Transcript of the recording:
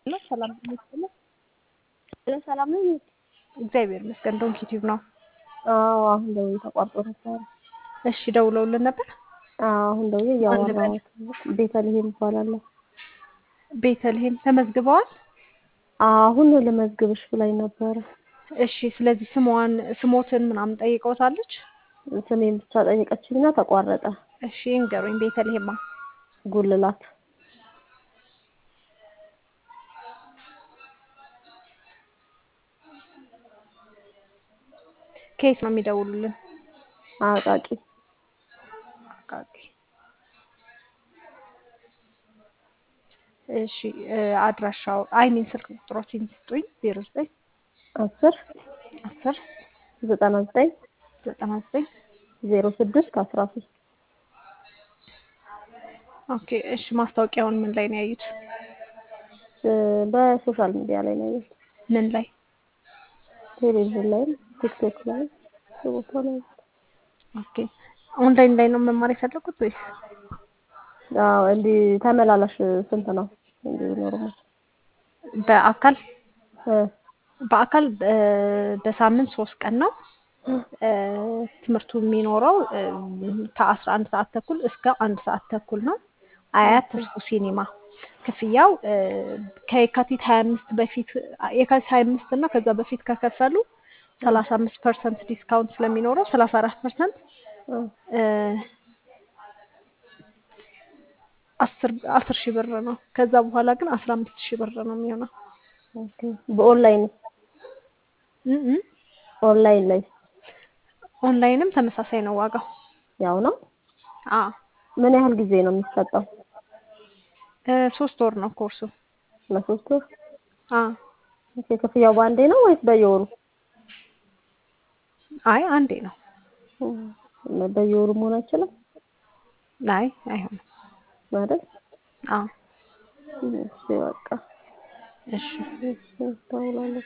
ነው። ሰላም ይመስገን። ሰላም ነው። እግዚአብሔር ይመስገን። ዶንኪ ቲዩብ ነው። አዎ አሁን ደውዬ ተቋርጦ ነበር። እሺ ደውለውልን ነበር። አዎ አሁን ደውዬ እያወራሁት ቤተልሔም እባላለሁ። ቤተልሔም ተመዝግበዋል። አሁን ልመዝግብሽ ብላኝ ነበረ። እሺ ስለዚህ ስሟን ስሞትን ምናምን ጠይቀውታለች። ስሜን ብቻ ጠየቀችኝና ተቋረጠ። እሺ እንገሩኝ። ቤተልሔማ ጉልላት ከየት ነው የሚደውሉልን? አቃቂ አቃቂ። እሺ አድራሻው አይሚን ስልክ ቁጥሮችን ስጡኝ። ዜሮ ዘጠኝ አስር አስር ዘጠና ዘጠኝ ዘጠና ዘጠኝ ዜሮ ስድስት አስራ ሶስት ኦኬ። እሺ ማስታወቂያውን ምን ላይ ነው ያዩት? በሶሻል ሚዲያ ላይ ነው ያየሁት። ምን ላይ? ቴሌቪዥን ላይም ቲክቶክ ላይ ቦታ ላይ ኦኬ። ኦንላይን ላይ ነው መማር የፈለጉት ወይስ? አዎ እንዲህ ተመላላሽ ስንት ነው? እንዲህ ኖርማል በአካል እ በአካል በሳምንት ሶስት ቀን ነው ትምህርቱ የሚኖረው ከአስራ አንድ ሰዓት ተኩል እስከ አንድ ሰዓት ተኩል ነው። አያት ተስፉ ሲኒማ ክፍያው ከየካቲት ሀያ አምስት በፊት የካቲት ሀያ አምስት እና ከዛ በፊት ከከፈሉ ሰላሳ አምስት ፐርሰንት ዲስካውንት ስለሚኖረው ሰላሳ አራት ፐርሰንት አስር አስር ሺህ ብር ነው። ከዛ በኋላ ግን አስራ አምስት ሺህ ብር ነው የሚሆነው። ኦኬ። በኦንላይን እም እም ኦንላይን ላይ ኦንላይንም ተመሳሳይ ነው ዋጋው። ያው ነው። አ ምን ያህል ጊዜ ነው የሚሰጠው? ሶስት ወር ነው ኮርሱ። ለሶስት ወር። አ ኦኬ። ክፍያው በአንዴ ነው ወይስ በየወሩ? አይ አንዴ ነው። በየወሩ መሆን አይችልም አይ አይሆንም ማለት? አ እሺ በቃ እሺ እደውላለሁ።